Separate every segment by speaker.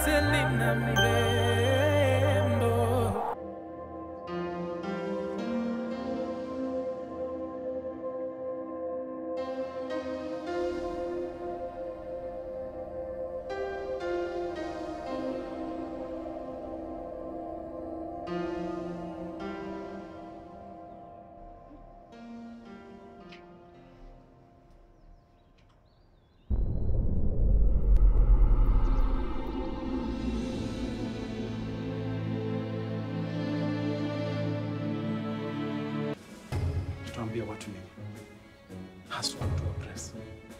Speaker 1: Selina mrembo.
Speaker 2: Tutaambia watu nini? Haswa watu wa press.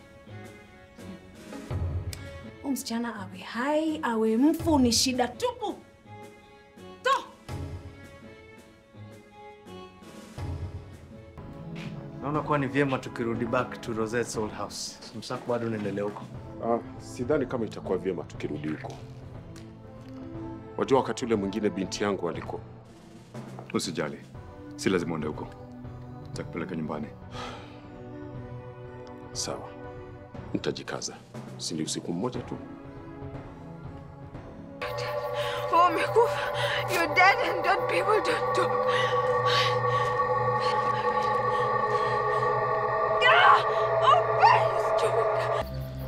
Speaker 3: Huyu msichana awe hai awe mfu ni shida tupu. To!
Speaker 2: Naona kuwa ni vyema tukirudi back to Rosette's old house. Msako bado unaendelea huko.
Speaker 4: Ah, sidhani kama itakuwa vyema tukirudi huko. Wajua, wakati ule mwingine binti yangu alikuwa
Speaker 5: Usijali, si lazima uende huko, nitakupeleka nyumbani.
Speaker 4: sawa. Nitajikaza, si ni usiku mmoja tu.
Speaker 6: Oh, umekufa. You're dead and dead people don't talk. Ah! Oh, please, Joke.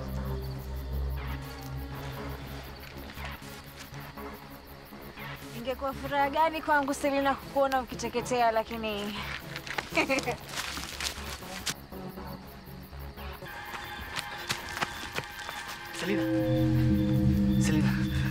Speaker 7: Ingekuwa furaha gani kwangu Selina kukuona ukiteketea, lakini
Speaker 2: Selina. Selina.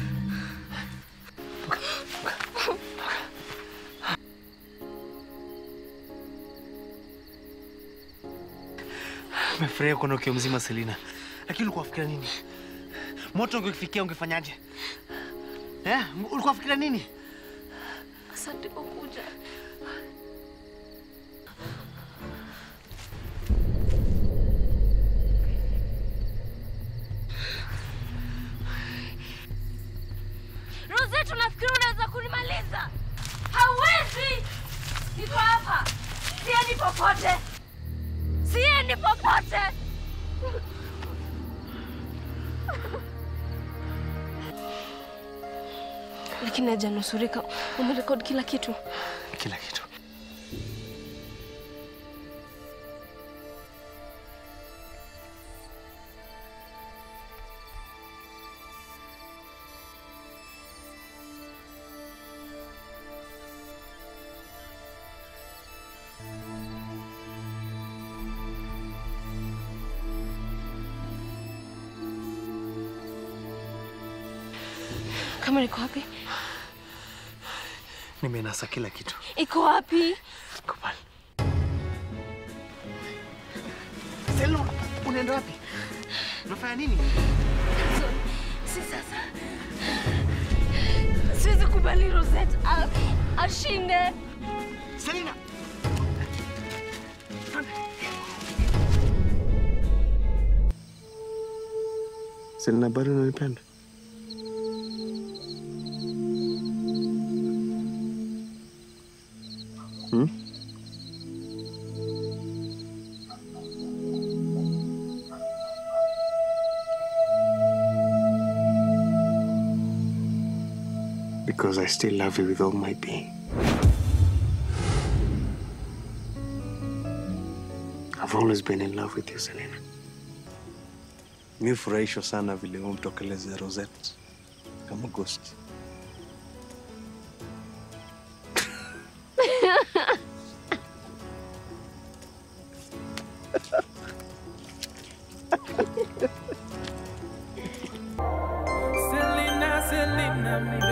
Speaker 2: Nimefurahia kuona ukiwa mzima Selina. Lakini ulikuwa unafikiria nini? Moto ungekufikia ungefanyaje? Eh? Ulikuwa unafikiria nini?
Speaker 6: Asante kwa kuja.
Speaker 7: Rosette, unafikiri unaweza kunimaliza? Hauwezi! Niko hapa, siendi popote, siendi popote.
Speaker 6: Lakini hajanusurika. Umerekodi kila kitu.
Speaker 2: Kila kitu.
Speaker 6: Kamera iko wapi?
Speaker 2: Nimenasa kila kitu.
Speaker 6: Iko wapi?
Speaker 2: Iko pale. Selina, unaenda wapi? Unafanya nini?
Speaker 6: Si sasa. Siwezi kubali Rosette a- ashinde.
Speaker 2: Selina! Selina, bado unanipenda? Hmm? Because I still love you with all my being. I've always been in love with you, Selena. Mi hufurahishwa sana vile umtokeleze Rosette kama ghost.
Speaker 1: Selena, Selena mrembo.